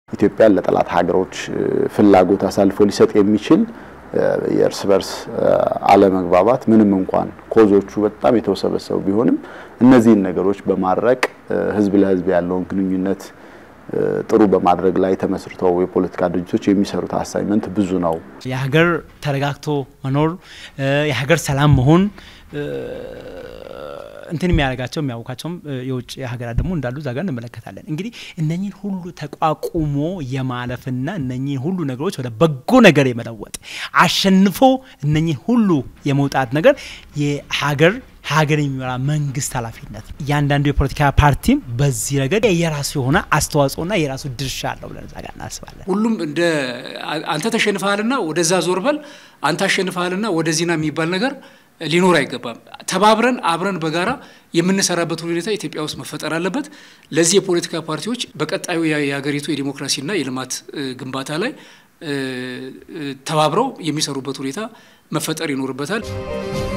ኢትዮጵያን ለጠላት ሀገሮች ፍላጎት አሳልፎ ሊሰጥ የሚችል የእርስ በርስ አለመግባባት ምንም እንኳን ኮዞቹ በጣም የተወሰበሰቡ ቢሆንም እነዚህን ነገሮች በማድረቅ ህዝብ ለህዝብ ያለውን ግንኙነት ጥሩ በማድረግ ላይ ተመስርተው የፖለቲካ ድርጅቶች የሚሰሩት አሳይመንት ብዙ ነው። የሀገር ተረጋግቶ መኖር፣ የሀገር ሰላም መሆን እንትን የሚያደርጋቸው የሚያውቃቸውም የውጭ ሀገራት ደግሞ እንዳሉ እዛ ጋር እንመለከታለን። እንግዲህ እነኚህን ሁሉ ተቋቁሞ የማለፍና እነኚህን ሁሉ ነገሮች ወደ በጎ ነገር የመለወጥ አሸንፎ እነኚህን ሁሉ የመውጣት ነገር የሀገር ሀገር የሚመራ መንግስት ኃላፊነት ነው። እያንዳንዱ የፖለቲካ ፓርቲም በዚህ ረገድ የራሱ የሆነ አስተዋጽኦና የራሱ ድርሻ አለው ብለን እዛ ጋር እናስባለን። ሁሉም እንደ አንተ ተሸንፈሃልና ወደዛ ዞር በል፣ አንተ አሸንፈሃልና ወደዚህና የሚባል ነገር ሊኖር አይገባም። ተባብረን አብረን በጋራ የምንሰራበት ሁኔታ ኢትዮጵያ ውስጥ መፈጠር አለበት። ለዚህ የፖለቲካ ፓርቲዎች በቀጣዩ የሀገሪቱ የዲሞክራሲና የልማት ግንባታ ላይ ተባብረው የሚሰሩበት ሁኔታ መፈጠር ይኖርበታል።